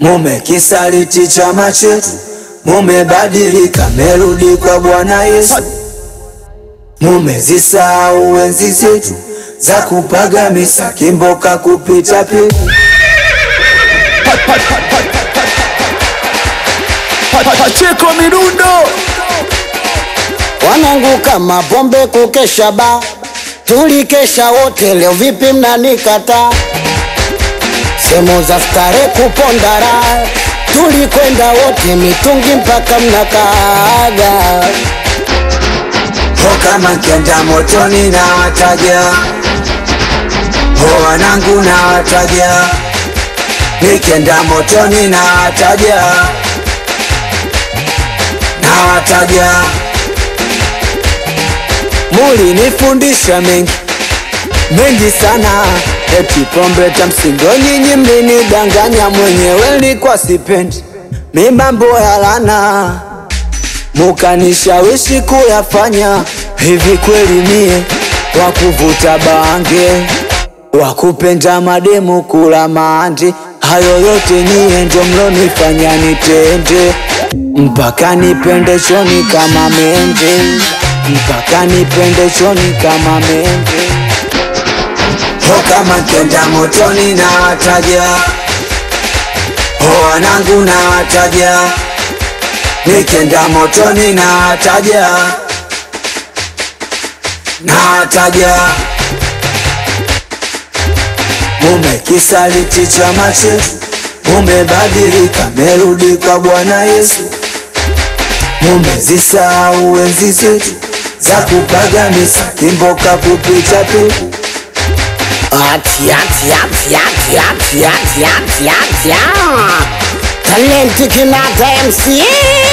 Mumekisaliti chama chetu, mumebadilika, merudi kwa Bwana Yesu. Mumezisahau enzi zetu za kupaga misa, kimboka kupita pepo. Pacheko Mirundo Wanangu kama pombe kukesha ba tulikesha wote, leo vipi mnanikata? Sehemu za stare kupondara tulikwenda wote, mitungi mpaka mnakaaga. Ho kama kenda motoni na wataja, ho wanangu na wataja, nikenda motoni na wataja, na wataja. Mulinifundisha mengi mengi sana, eti pombe tamsindo, nyinyi mlinidanganya, mwenyewe nilikuwa sipendi mi mambo ya lana mukanishawishi kuyafanya hivi. Kweli mie wa kuvuta bange, wa kupenda mademu, kula maandi, hayo yote nyie ndo mlonifanya nitende, mpaka nipende choni kama mende, mpaka nipende choni kama mende. Ho kama kenda motoni na wataja, ho wanangu na wataja nikenda motoni na wataja na wataja. Mumekisaliti chama chetu, mumebadilika, merudi kwa Bwana Yesu. Mumezisahau enzi zetu za kupaga misa, kimboka kupita pepo. Ati, ati, ati, ati, ati, ati, ati, ati, ah. Talenti Kinata MC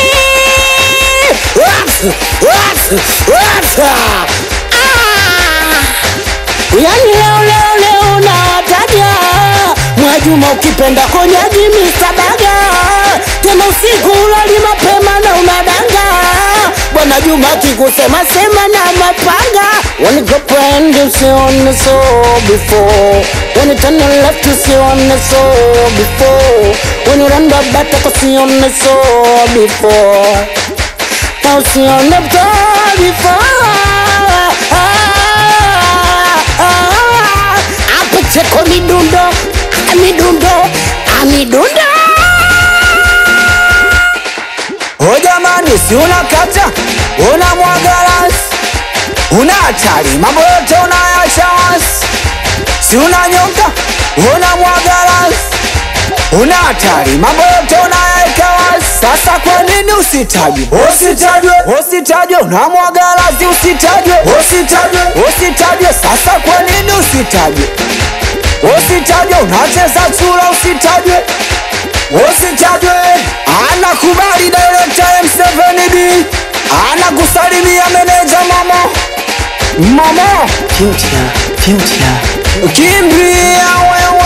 What? What? What? Ah. Yani leo leo leo nataja Mwajuma ukipenda konyaji misabaga tena usiku ulali mapema na unadanga Bwana Juma akikusema sema na mapanga When you go brand you see on the soul before When you turn your left you see on the soul before When you run the back you see on the soul before Now see on the door before Hapo cheko midundo midundo midundo O jamani, si unakata una mwagalasi, una hatari, mambo yote unayacha wasi, si unanyonga una mwagalasi, una hatari, mambo yote unayaweka wasi. Sasa kwa nini usitajwe? Usitajwe, usitajwe, una mwagalasi, usitajwe, usitajwe, usitajwe. Sasa kwa nini usitajwe? Usitajwe, unacheza chura, usitajwe usitajwe. Anakubali director M7D, anakusalimia meneja mama mama, Future, future kimbia wewe